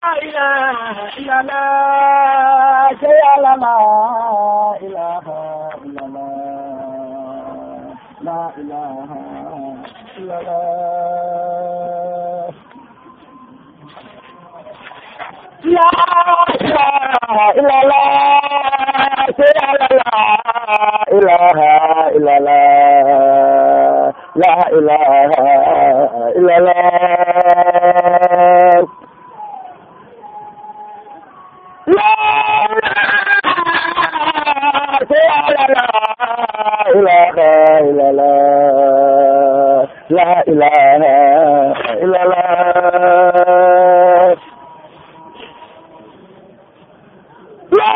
إله إلا الله يا لا لا إله إلا الله لا إله إلا الله لا إله إلا الله يا لا لا إله إلا الله لا إله إلا الله لا إله إلا الله لا إله إلا الله لا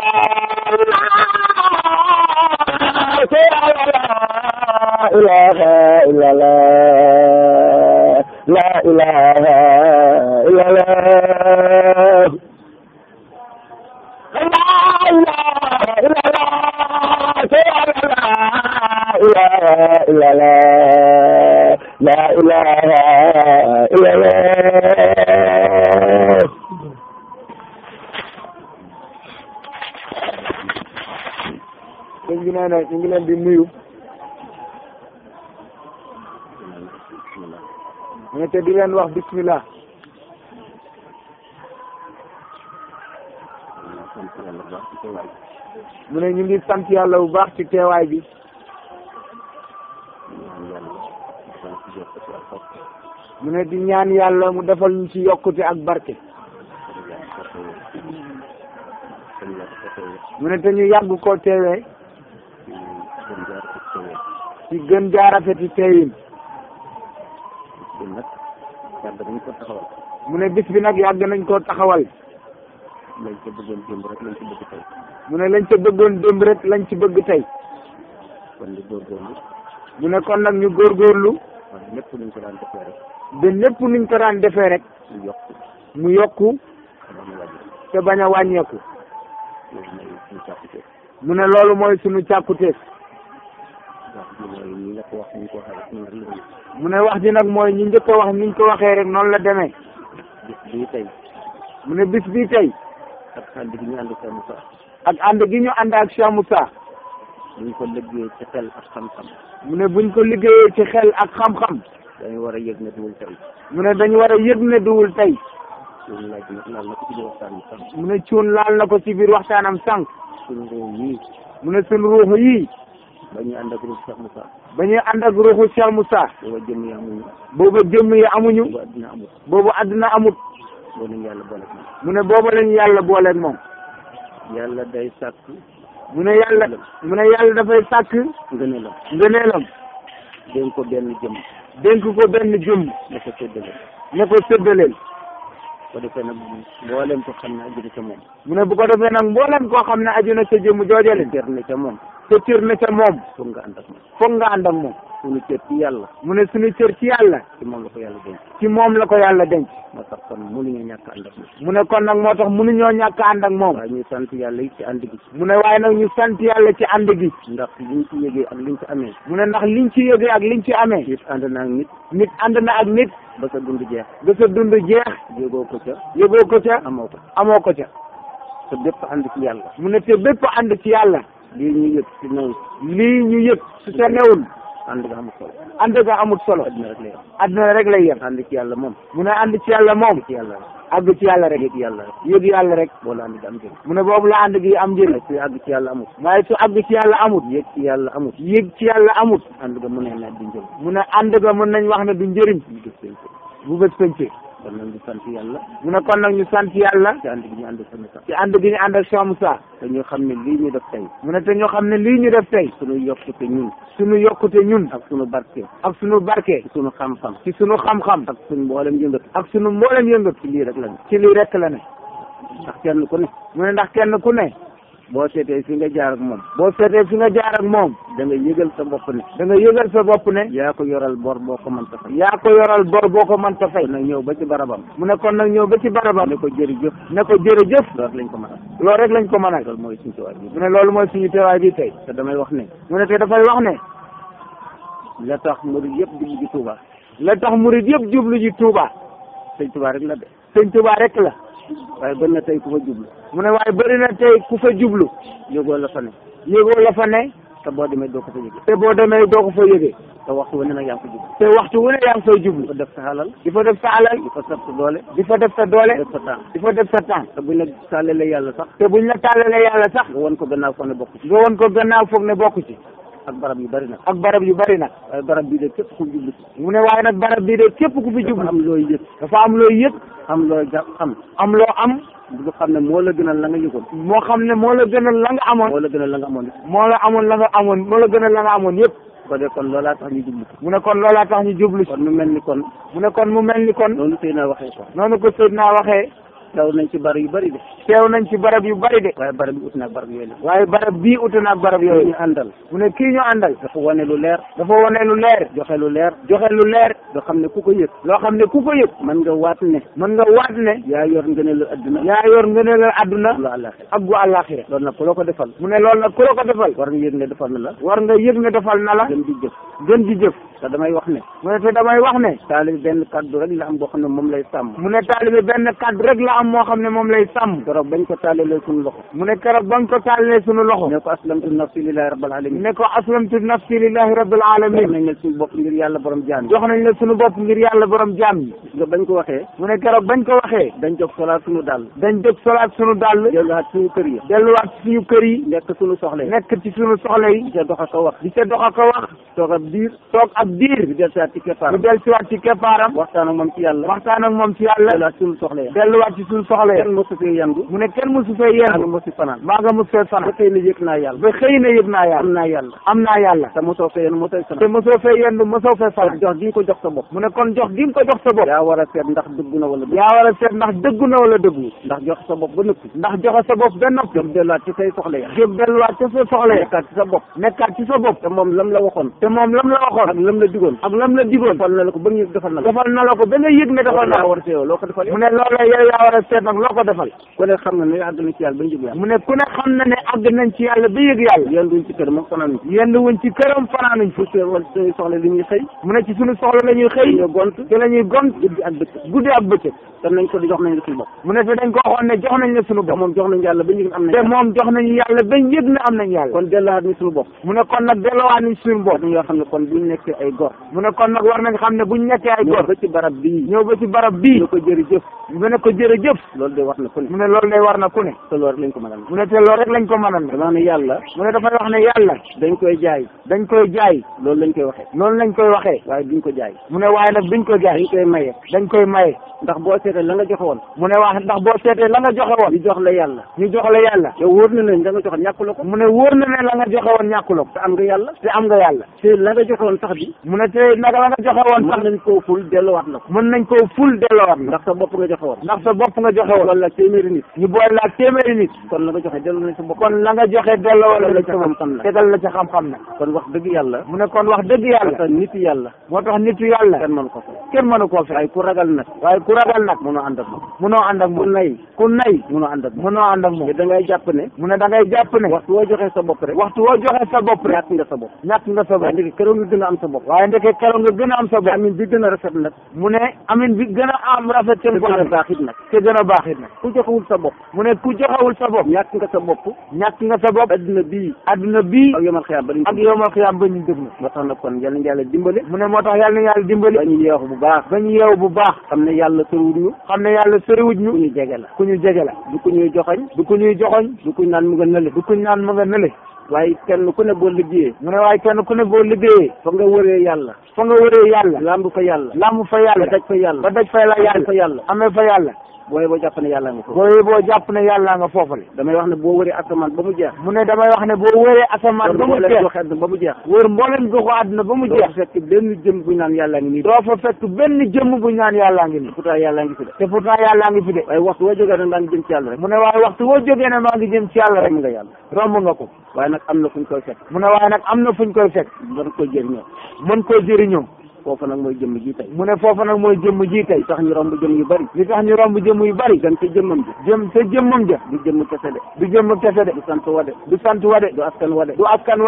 إله إلا الله لا إله إلا الله لا إله إلا الله sëñ bi nee na ñu ngi leen di nuyu mais te di leen wax bismillah mu ne ñu ngi sant yàlla bu baax ci teewaay bi mu ne di ñaan yàlla mu defal ñu ci yokkute ak barke mu ne te ñu yàgg koo teewee ci gën jaarafeti teewin mu ne bis bi nag yàgg nañ koo taxawal lañ ca bëggoon démb rek lañ ci bëgg tey mu ne lañ ca bëggoon démb rek lañ ci bëgg tey kon ñu góorgóorlu mu ne kon nag ñu góorgóorlu waaye lépp luñ ko daan defee rek ba lépp nuñ ko daan defee rek ñu yokk mu yokku xabaar mu wàññi te bañ a wàññeeku loolu mooy suñu càppite mu ne loolu mooy sunu càkkuteef wax ji mooy ñi nga ko wax ñu ko waxee rek noonu rek la ñu mu ne wax ji nag mooy ñi njëkk a wax niñ ko waxee rek noonu la demee bis bii tey mu ne bis bii tey ak ànd gi ñu ànd Cheikh Moussa ak ànd gi ñu ànd ak Cheikh Moussa buñ ko liggéey ci xel ak xam-xam mu ne buñ ko liggéeyee ci xel ak xam-xam dañu war a yëg ne duwul tey mu ne dañu war a yëg ne duwul tey suñu laaj nag laal na ko ci biir waxtaan bi sax mu ne cuun laal na ko ci biir waxtaanam sànq suñu réew yii mu ne sunu ruuxu yii ba ñuy ànd ak ruuf Cheikh Moussa ba ñuy ànd ak ruuxu Cheikh Moussa booba jëm yi amuñu booba jëmm yi amuñu booba addina amul boobu àdduna amut boo nañu yàlla boole ak mu ne booba lañu yàlla booleeg moom moom yàlla day sàkk mu ne yàlla mu ne yàlla dafay sàkk ngëneelam ngëneelam dénk ko benn jëm dénk ko benn jëmm ne ko séddale ne ko séddaleel ko defee nag mboolem ko xam ne aju na ca moom mu ne bu ko defee nag mbooleem koo xam ne aju na sa jëmm joojale cër na ca moom sa cër na ca moom pour nga ànd ak moom foog nga ànd ak moom suñu cër ci yàlla mu ne suñu cër ci yàlla ci moom la ko yàlla dénk ci moom la ko yàlla denc moo tax kon mënuñu ñàkk ànd ak moom mu ne kon nag moo tax mënuñoo ñàkk a ànd ak moom waaye ñuy sant yàlla yi ci ànd gi mu ne waaye nag ñu sant yàlla ci ànd gi ndax liñ ci yëgee ak liñ ci amee mu ne ndax liñ ci yëgee ak liñ ci amee nit ànd naa ak nit nit ànd na ak nit ba sa dund jeex ba sa dund jeex yëgoo ko ca yëgoo ko ca amoo ko amoo ko ca te bépp ànd ci yàlla mu ne te bépp ànd ci yàlla lii ñu yëg ci naw lii ñu yëg su sa newul ànd nga amul solo ànd ga amut solo addina rek la yem àdduna rek lay yem ànd ci yàlla moom mu ne ànd ci yàlla moom ci yàlla rek àgg ci yàlla rek yëg yàlla rek yëg yàlla rek boo la ànd di am jëm mu ne boobu la ànd gi am njëriñ waaye su àgg ci yàlla amul waaye su àgg ci yàlla amut yëg ci yàlla amul yëg ci yàlla amut ànd nga mën na di njëm mu ne ànd ga mën nañ wax ne du njëriñ ñu gis seen bu bés pëncee kon nag ñu sant yàlla mu ne kon nag ñu sant yàlla ci ànd gi ñu ànd sama sax ci ànd gi ñu ànd ak Cheikh Moussa te ñu xam ne lii ñu def tey mu ne te ñoo xam ne lii ñu def tey suñu yokkute ñun suñu yokkute ñun ak suñu barke ak suñu barke ci suñu xam-xam ci suñu xam-xam ak suñu mboolem yëngatu ak suñu mboolem yëngatu ci lii rek lañ ci lii rek la ne ndax kenn ku ne mu ne ndax kenn ku ne boo seetee fi nga jaar ak moom boo seetee fi nga jaar ak moom da nga yëgal sa bopp ne da nga yëgal sa bopp ne yaa ko yoral bor boo ko mënta fay yaa ko yoral bor boo ko mënta fay kon nag ñëw ba ci barabam mu ne kon nag ñëw ba ci barabam ne ko jërëjëf ne ko jërëjëf loolu lañ ko mën a loolu rek lañ ko mën a loolu mooy suñu tuwaay bi mu ne loolu mooy suñu teewaay bi tey te damay wax ne mu ne te dafay wax ne la tax murid yëpp jublu ci Touba la tax murid yëpp jublu ji Touba sëñ Touba rek la de sëñ Touba rek la waaye bëri na tey ku fa jublu mu ne waaye bëri na tey ku fa jublu yógoo la fa ne yëgoo la fa ne te boo demee doo ko fa yëge te boo demee doo ko fa yëgee te waxtu wane nag yaa ngi ko jublu te waxtu wu ne yaa ngi fay di jublu fa def sa xalal di fa def sa alal di fa sab sa doole di fa def sa doole def sa temps di fa def sa temps te buñ la tàllalee yàlla sax te buñ la tàllalee yàlla sax nga won ko gannaaw ko ne bokk ci nga won ko gannaaw foog ne bokk ci ak barab yu bari nag ak barab yu bari nag waaye barab bii de képp ku jublu ci mu ne waaye nag barab bii de képp ku fi dafa jublu am looy yëg dafa am loo yëg am looy ja xam am loo am lu xam ne moo la gënal la nga yëgoon moo xam ne moo la gënal la nga amoon moo la gënal la nga amoon moo la amoon la nga amoon moo la gënal la nga amoon yëpp ko de kon loolaa tax ñu jublu mu ne kon loolaa tax ñu jublu si kon mu mel ni kon mu ne kon mu mel ni kon noonu sëy naa waxee ko noonu ko Seydina waxee daw nañ ci barab yu bari de teew nañ ci barab yu bari de waaye barab yi ut naag barab yooyu la waaye barab bii ute na ak barab yooyu yooyu ñu àndal mu ne kii ñu àndal dafa wane lu leer dafa wone lu leer joxe lu leer joxe lu leer nga xam ne ku ko yëg loo xam ne ku ko yëg mën nga waat ne mën nga waat ne yaa yor ngëneelu adduna yaa yor ngëneelal àdduna lu àllaaxira ak gu àllaaxira loolu nag ku la ko defal mu ne loolu nag ku la ko defal war nga yëg ne defal na la war nga yëg ne defal na la gën di jëf gën di jëf te damay wax ne mu ne te damay wax ne taalibi benn kàddu rek la am boo xam ne moom lay sàmm mu ne taalibe benn kàddu rek la am moo xam ne moom lay sàmm keroog bañ ko taalalee suñu loxo mu ne keroog ba nga ko tàllalee sunu loxo ne ko aslamtu nafsi lillahi rabbil alamin ne ko aslamtu nafsi lillahi rabbil jox alamin nañ la suñu bopp ngir yàlla borom jaam yi jox nañ la sunu bopp ngir yàlla borom jaam yi nga bañ ko waxee mu ne keroog bañ ko waxee dañ jóg solaat suñu dàll dañ jóg solaat sunu dàll delluwaat suñu kër yi delluwaat ci suñu kër yi nekk suñu soxla yi nekk ci sunu soxla yi di ca dox ak a wax di ca dox ak a wax toog ab diir toog ab diir di del saat ci ñu keppaaram del siwaat ci keppaaram waxtaan ak moom ci yàlla waxtaan ak moom ci yàlla delluwaat suñu soxla yi delluwaat ci suñu soxla yi kenn mosu fee yandu mu ne kenn mosu fee ak yendu mosu fanaan maa nga mos fee ba fanaan tey ne yëg naa yàlla ba xëy na yëg naa am yàlla naa yàlla am naa yàlla te mosoo fee yenn mosoo te fanaan mosoo fee yendu mosoo fee kon fanaan jox gi nga ko jox sa bopp mu ne kon jox gi nga ko jox sa bopp yaa war a seet ndax dëgg na wala dëgg yaa war a seet ndax dëggu na wala dëggu ndax jox sa bopp ba nëppi ndax joxe sa bopp ba noppi jóg delluwaat ci say soxla ya jóg delluwaat ca sa soxla ya nekkaat ci sa bopp nekkaat ci sa bopp te moom lam la waxoon te moom lam la ak waxoon lam la digoon ak lam la digoon defal na la ko ba ñu defal na la defal na la ko ba nga yëg ne defal na yaa la war a seeyoo loo ko defal mu ne loola yow yaa war a seet nag loo ko defal ku ne xam na ne àgg na ci yàlla ba njëg yàlla mu ne ku ne xam na ne àgg nañ ci yàlla ba yëg yàlla yéen duñ ci kër moom fanaan yenn wuñ ci këram fanaanuñ fi fu see wala suñuy soxla li ñuy xëy mu ne ci suñu soxla la ñuy xëy ñu gont te la ñuy gont guddi ak bëccëg guddi ak bëccëg te nañ ko di jox nañ la suñu bopp mu ne te dañ ko waxoon ne jox nañ la suñu te bopp moom jox nañ yàlla ba njëg am nañ te moom jox nañu yàlla bañ yëg ne am nañ yàlla kon delluwaat ni suñu bopp mu ne kon nag delloowaat nañ suñu bopp dañ yoo xam ne kon buñ nekkee ay gor mu ne kon nag war nañ xam ne buñ nekkee ay ñëw góor ba ci barab bii ñëw ba ci barab bii ñu ko jërëjëf mu ne ko jërëjëf loolu de wax na ku ne mu ne loolu lay war na ku ne te loolu rek lañ ko mën a mu ne te loolu rek lañ ko mënal ne dama ne yàlla mu ne dafay wax ne yàlla dañ koy jaay dañ koy jaay loolu lañ koy waxee loolu lañ koy waxee waaye duñ ko jaay mu ne waaye nag duñ ko jaay dañ koy maye dañ koy maye ndax boo seetee la nga joxe woon mu ne wax ndax boo seetee la nga joxe woon ñu jox la yàlla ñu jox la yàlla yow wóor na leen da nga joxe ñàkku la ko mu ne wóor na ne la nga joxe woon ñàkkuloo ko te am nga yàlla te am nga yàlla te la nga joxe woon sax bi mu ne te naka la nga joxe woon mën sax nañ koo ful delluwaat la ko mën nañ koo ful delloowaat la ndax sa bopp nga joxe woon ndax sa bopp nga joxe woon loolu la téeméeri nit ñu boole la téeméeri nit kon la nga joxe dellu nañ sa bopp kon la nga joxe delloo Tegal la la ci ca xam-xam nag. tegal la ca xam-xam nag kon wax dëgg yàlla mu ne kon wax dëgg yàlla te nit yàlla moo tax nitu yàlla kenn mënu ko fay kenn mënu koo fay waaye ku ragal nag waaye ku ragal nag mënoo ànd ak moom munoo ànd ak ku moom nay ku nay mënoo ànd ak moom munoo ànd ak moom te da ngay jàpp ne mu ne da ngay jàpp ne waxtu woo joxee sa bopp rek waxtu woo joxe sa bopp rek ñàkk nga sa bopp ñàkk nga sa waaye bopp ndeke keroog nga gën a am sa bopp waaye ndeke keroog nga gën a am sa bopp amin bi gën a rafet nag mu ne amin bi gën a am rafet te seen ko gën a am baax it nag te gën a baax it nag ku joxewul sa bopp mu ne ku joxewul sa bopp ñàkk nga sa bopp ñàkk nga sa bopp adduna bii adduna bii ak yomal xiyaam ba ak yowmal xiyaam ba ñu dëg na moo tax nag kon yal nañu yàlla dimbale mu ne moo tax yàlla na yàlla dimbali ba ñu yeexu bu baax ba ñu yeewu bu baax xam ne yàlla soriwul ñu xam ne yàlla soriwuj ku ñu ñu jege la ku ñu jege la du ku ñuy joxañ du ku ñuy joxoñ du ku ñu naan mu nga nële du ku ñu naan ma nga nële waaye kenn ku ne boo liggéeyee mu ne waaye kenn ku ne boo liggéeyee fa nga wëree yàlla fa nga wëree yàlla lamb fa yàlla làmb fa ba yàlla daj fa yàlla ba daj fa la amee yàlla fa yàlla amee fa yàlla booy boo jàpp ne yàlla nga foofu boo boo jàpp ne yàlla nga foofale damay wax ne boo wëree asamaan ba mu jeex mu ne damay wax ne boo wëree asamaan ba mu leen jeex joxe àdduna ba mu jeex wër mbooleem goxu àdduna ba mu doo jeex fekk benn jëm bu ñu naan yàlla ngi nii doo fa fekk benn jëmm bu ñaan yàllaa ngi nii pourtant yàlla ngi fi de te pourtant yàllaa ngi fi de waaye waxtu woo jógee nag maa ngi jëm ci yàlla rek mu ne waaye waxtu woo jógee ne maa ngi jëm ci yàlla rek rek nga yàlla romb nga ko waaye nag am na fu ñu koy fekk mu ne waaye nag am na fuñ koy fekk doon koy jëriñoo mën koo jëriñoo foofu nag mooy jëmm ji tey mu ne foofu nag mooy jëmm ji tey tax ñu romb jëm yu bari li tax ñu romb jëmm yu bari dem ca jëmmam ji jëm sa jëmmam ja du jëmm kese de du jëmm kese de du sant wa de du sant wa de du askan wa de du askan wa de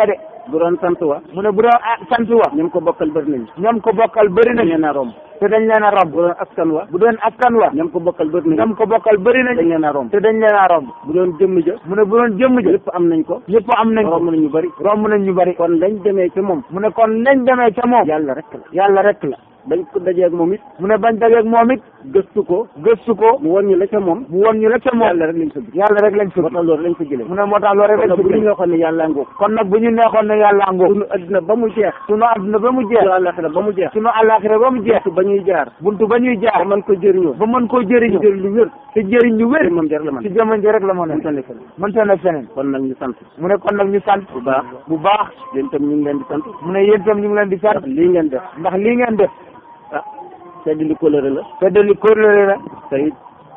bu doon sant wa mu ne bu doon ah sant wa ñoom ko bokkal bëri nañu ñoom ko bokkal bëri dañ nañ leen a romb te dañ leen a romb bu doon askan wa bu doon askan wa ñoom ko bokkal bëri nañu ñoom ko bokkal bëri dañ nañ leen a romb te dañ leen a romb bu doon jëmm ja mu ne bu doon jëmm ja lépp am nañ ko ñëpp am nañ ko romb nañu bëri romb nañ ñu bëri kon lañ demee ci moom mu ne kon nañ demee ca moom yàlla rek la yàlla rek la dañ ko dajee ak moom it mu ne bañ dajeeg moom it gëstu ko gëstu ko mu won ñu la ca moom mu won ñu la ca moom yàlla rek lañ fa gis yàlla rek lañ moo fëgg tax loolu lañ fa jëlee mu ne moo tax loolu rek kon lañ nag bu ñu fëgg waxoon ne yàlla ngoog kon nag bu ñu neexoon ne yàlla ngóob sunu adduna ba mu jeex sunu àdduna ba mu jeex sunu àllaxira ba mu jeex sunu àllaaxira ba mu jeex buntu ba ñuy jaar buntu ba ñuy ba jaar mën ko jëriñoo ba mën koo jëriñu jëriñ lu wér te jëriñ ñu wér te moom jar la man ci jamono ji rek la mën man a tane fa mënta ne feneen kon nag ñu sant mu ne kon nag ñu sant bu baax bu baax yéen itam ñu ngi leen di sant mu ne yéen itam ñu ngi leen di sant ndax lii ngeen def ndax lii ngeen def ah sedd li coloré la feddali kóllëre la te it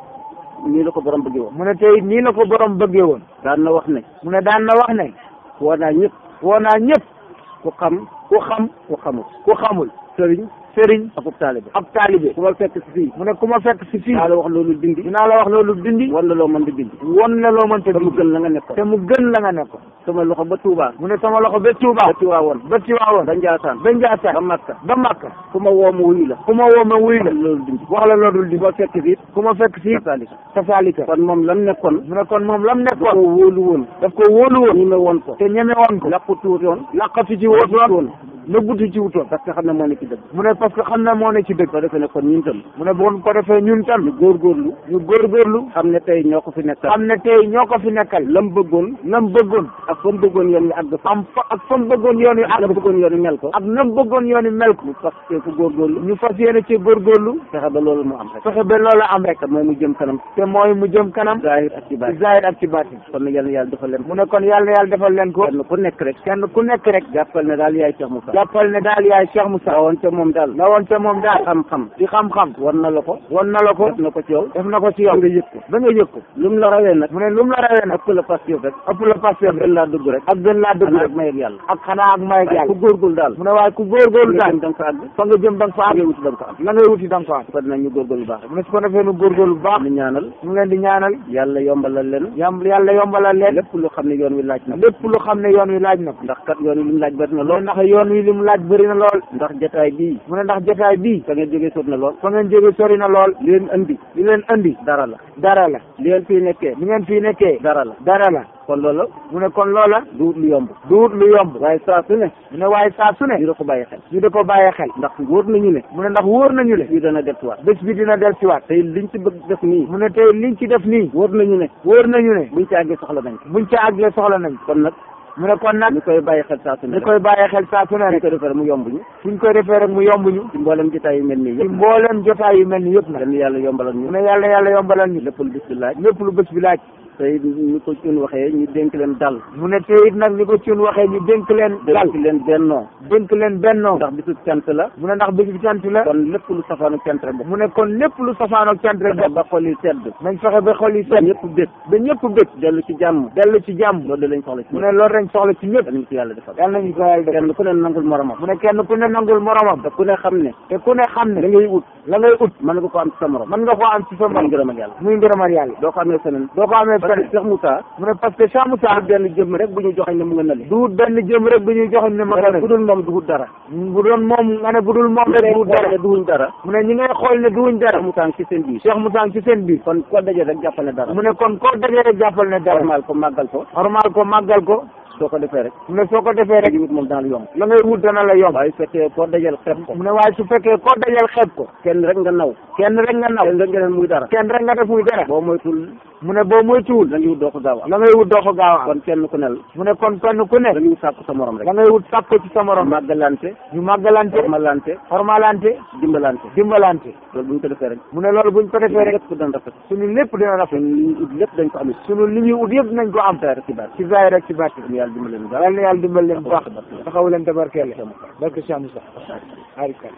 nii la ko borom bëggee woon mu ne tey nii la ko borom bëggee woon daan na wax ne mu ne daan na wax ne woo naa ñëpp woo naa ñëpp ku xam ku xam ku xamul ku xamul sëriñ sëriñ akub taalibe ak taalibe ku ma fekk si fii mu ne ku ma fekk si fii daa la wax loolu dindi dinaa la wax loolu dindi wan la loo mën di dindi won la loo mënta te mu dindi gën la nga nekkoon te mu gën la nga nekkoon sama loxo ba Touba mu ne sama loxo ba Touba ba Tiwaawoon ba Tiwaawoon ba Njaasaan ba Njaasaan ba Makka ba Makka ku ma woo ma wuyu la ku ma woo ma wuy la loolu dindi wax la loolu ku dindi ma fekk fii ku ma fekk si kasaalika kasaalika kon moom lam nekkoon mu ne kon moom lam da ko nekkoon wóolu woon daf ko wóolu woon ñi me woon ko te ñeme woon ko làqu tuutoon laqatu ci wóotoon nëbbutu ci wutoon parce que xam ne moo nekk ci dëgg mu ne parce que xam na moo ne ci dëgg ko defee ne kon ñun tam mu ne bu ko defee ñun tam ñu góorgóorlu ñu góorgóorlu xam ne tey ñoo ko fi nekkal xam ne tey ñoo ko fi nekkal lam bëggoon nam bëggoon ak fa mu bëggoon yoon wi àgg fa am fa ak fa mu bëggoon yoon wi ak la àgg bëggoon yoon wi mel ko ak nam bëggoon yoon wi mel ko ñu fas cee ko góorgóorlu ñu fas yéene ci góorgóorlu fexe ba loolu mu am rek fexe ba loola am rek te mooy mu jëm kanam te mooy mu jëm kanam zahir ak ci ci baat zahir ak ci baatin kon nag yàlla na yàlla dafa leen mu ne kon yàlla yàlla defal leen ko kenn ku nekk rek kenn ku nekk rek jàppal ne daal yaay Cheikh Moussa jàppal ne daal yaay Cheikh Moussa woon ca moom daal la woon ca moom daal xam-xam di xam-xam war na la ko won na la ko def na ko ci yow def na ko ci yow nga yëg ko ba nga yëg ko lu mu la rawee nag mu ne lu mu la rawee nag ëpp la pas yow rek ëpp la passé gën laa dugg rek ak gën laa dëgg xanaa rek ak may ak yàlla ak xanaa ak may ak waaye ku yàlla góorgóorlu daal mu ne waaye ku góorgóorlu nga daal jëm da nga fa àgg fa nga jëm da nga fa ngay am wuti da nga fa am la ngay wuti da nga fa am kon nag ñu góorgóorlu baax rek mu ne su ko defee nu góorgóorlu bu baax ñu ñaanal ñu ngi leen di ñaanal yàlla yombalal leen yam yàlla yombalal leen lépp lu xam ne yoon wi laaj na lépp lu xam ne yoon wi laaj na ko ndax kat yoon wi li mu laaj bari na mu ne lool ndax yoon wi li mu laaj bëri na lool ndax jotaay bii mu ne ndax jotaay bii fa ngeen jógee sot na lool fa ngeen jóge sori na lool li leen andi li leen andi dara la dara la li leen fii nekkee li ngeen fii nekkee dara la dara la kon loolu mu ne kon loola du lu yomb duut lu yomb waaye saa su ne mu ne waaye saa su ne ñu da ko bàyyi xel ñu da ko bàyyee xel ndax wóor nañu ne mu ne ndax wóor nañu le fii dana delluwaat bés bi dina del siwaat tey liñ ci bëgg def nii mu ne tey liñ ci def nii wóor nañu ne wóor nañu ne buñ ci àggee soxla nañ ko buñ ca àggee soxla nañ kon nag mu ne kon nag ñu koy bàyyi xel saa su ne ñu koy bàyyee xel saa su ne ñu rek ko defee mu yomb ñu suñ koy defee rek mu yomb ñu ci mboolem jotaay yu mel nii ci yëpp mbooleem jotaay yu mel ni yëpp nag dañu yàlla yombalal mu ñu ne yàlla yàlla yombalal ñu lépp lu bis bi laaj lépp lu bés bi laaj tey ñu ko cun waxee ñu dénk leen dal mu ne tey it nag ni ko ciun waxee ñu dénk leen dal dénk leen bennoo dénk leen bennoo ndax bisu cant la mu ne ndax bés bi cant la kon lépp lu safaanu cant rek mu ne kon lépp lu safaanoog cant rek ba ba xol yi sedd nañ fexe ba xol yi set ñëpp bég ba ñëpp bég dellu ci jàmm dellu ci jàmm loolu de lañ soxla ci mu ne loolu dañ soxla ci ñëpp dañu ko yàlla defal yàlla nañu ko yàlla def kenn ku ne nangul moromam mu ne kenn ku ne nangul moromam te ku ne xam ne te ku ne xam da ne ngay ut la ngay ut mën nga ko am ci sa morom mën nga koo am ci sa muy morom ngërëm ak yàlla muy ngërëmal yàlla doo ko amee feneen doo ko amee parce que fenn Cheikh Moussa mu ne parce que Cheikh Moussa benn jëmm rek bu ñu joxañ ne mu nga nale duut benn jëm rek bu ñuy joxoñ ne ma bu dul moom duhut dara bu doon moom nga ne bu dul moom rek duut dara ne duhuñ dara mu ne ñi ngay xool ne duuñ dara Cheikh Moussa ci seen biir Cheikh Moussa ci seen biir kon ko daje rek jàppal ne dara mu ne kon koo dajee rek jàppal ne dara normal ko màggal ko normal ko màggal ko soo ko defee rek mu ne soo ko defee rek li wut moom dana la yomb la ngay wut dana la yomb waaye su fekkee koo dajal xeeb ko mu ne waaye su fekkee koo dajal xeeb ko kenn rek nga naw kenn rek nga naw kenn rek nga leen muy dara kenn rek nga def muy dara boo moytul mu ne boo moytuwul la ngi wut doo ko gaaw a am la ngay wut doo ko gaaw a am kon kenn ku nel mu ne kon kenn ku ne da ngay wut sàkku sa morom rek la ngay wut sàkk ko ci sa morom màggalante ñu màggalante formalante formalante dimbalante dimbalante loolu bu ñu ko defee rek mu ne loolu buñ ko defee rek lépp dana rafet suñu lépp dina rafet kon li ñu ut lépp dañ ko amit suñu li ñuy ut yëpp nañ ko am rek ci baat ci zaahir rek ci bàtti ñu yàlla dimbali leen yal na yàlla dimbal leen bu baax taxawu leen tabarkeele barke Cheikh Moussa arika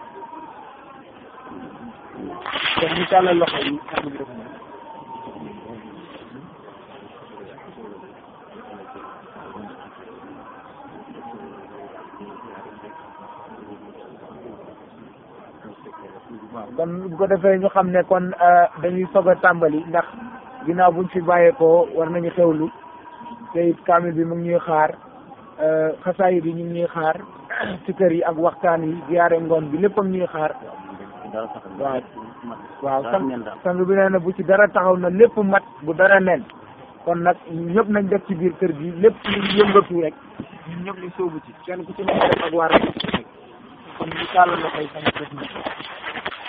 kon ñu tàllal loxo yi waaw kon bu ko defee ñu xam ne kon dañuy soog a tàmbali ndax ginnaaw buñ fi bàyyeekoo war nañu xewlu te it kaamil bi mu ngi ñuy xaar xasaayid yi ñu ngi ñuy xaar ci kër yi ak waxtaan yi ziyaare ngoon bi léppam ñuy xaar dara sax waaw waaw dara sang nen daal. sang bi nee na bu ci dara taxaw na lépp mat bu dara nen kon nag ñun ñëpp nañ def ci biir kër gi lépp lu yëngatu rek ñun ñëpp ñu sóobu ci kenn ku ci nekk def ak waar kon ñu tàllal la koy sang def na